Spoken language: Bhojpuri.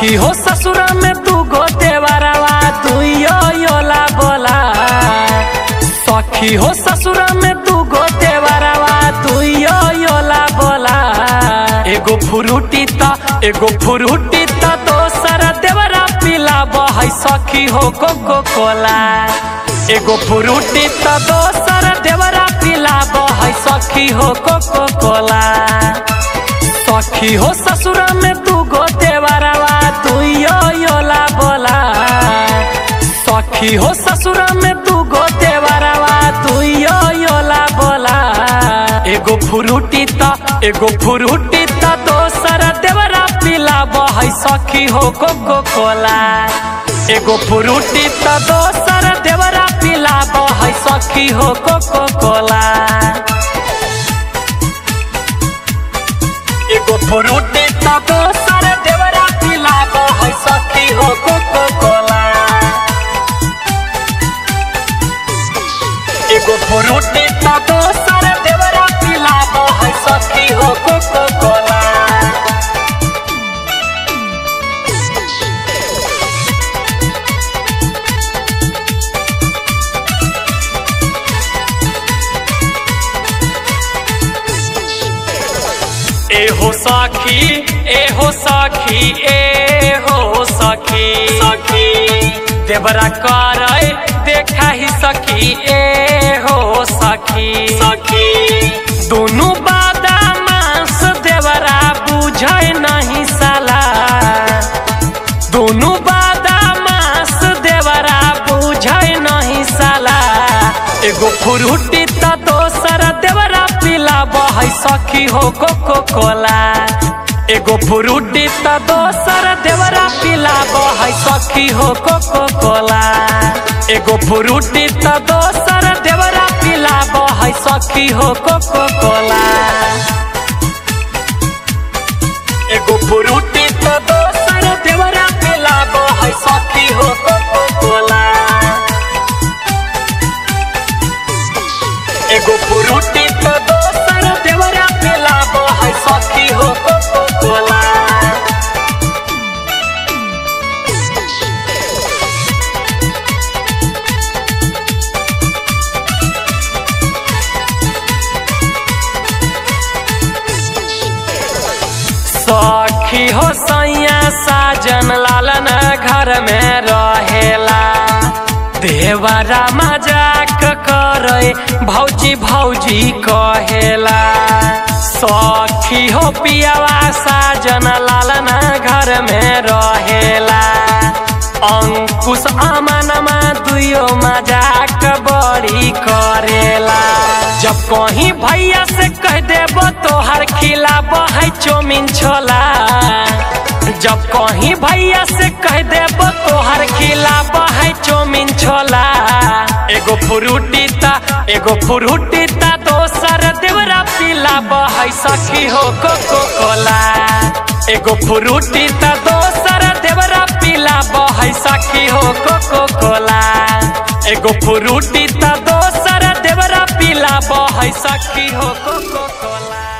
सखी हो ससुरा में तू गोते बरावा तू यो योला बोला सखी हो ससुरा में तू गोते बरावा तू यो योला बोला एगो फुरुटी त एगो फुरुटी त दोसर देवरा पिला बहै सखी हो कोको कोला एगो फुरुटी त दोसर देवरा पिला बहै सखी हो कोको कोला सखी हो ससुरा में तू गोते बरावा तू यो योला बोला सखी हो ससुरा में तू गोते बरावा तू यो योला बोला एगो फुरुटी त एगो फुरुटी त दोसर देवरा पिला बहै सखी हो कोको कोला एगो फुरुटी त दोसर देवरा पिला बहै सखी हो कोको कोला एगो फुरुटी त दोसर देवरा पिला बहै सखी हो कोको कोला एगो फुरुटी त दोसर देवरा पिला बहै सखी हो कोको कोला एहो सखी एहो सखी एहो सखी सखी देवरा करे देखा ही सखी एहो सखी सखी दोनों बादा मांस देवरा बुझे नहीं साला दोनों बादा मांस देवरा बुझे नहीं साला एगो फुरुटी त दोसर देवरा पिला बहै सखी हो कोको कोला एगो फुरुटी त दोसर देवरा पिला बहै सखी हो कोको कोला एगो फुरुटी त दोसर देवरा पिला बहै सखी हो कोको कोला एगो फुरुटी त दोसर देवरा पिला बहै सखी हो कोको कोला एगो फुरुटी त दोसर देवरा पिला बहै सखी हो कोको कोला सखी हो सैया साजन लालन घर में रहेला देवरा मजाक करे भौजी भौजी कहेला सखी हो पियावा साजन लालन घर में रहेला अंकुश अमनमा दुयो मजाक बड़ी करेला जब कहीं भैया से कह देबो तोहर खिलाब है चौमिन छोला जब कहीं भैया से कह देबो तोहर खिलाब है चौमिन छोला एगो फ्रूटी ता एगो फ्रूटी ता दोसर देवरा पिलाब है सखी हो कोको कोला एगो फ्रूटी ता दोसर देवरा पिलाब है सखी हो कोको कोला एगो फ्रूटी त दोसर देवरा पिला बहै सखी हो कोको कोला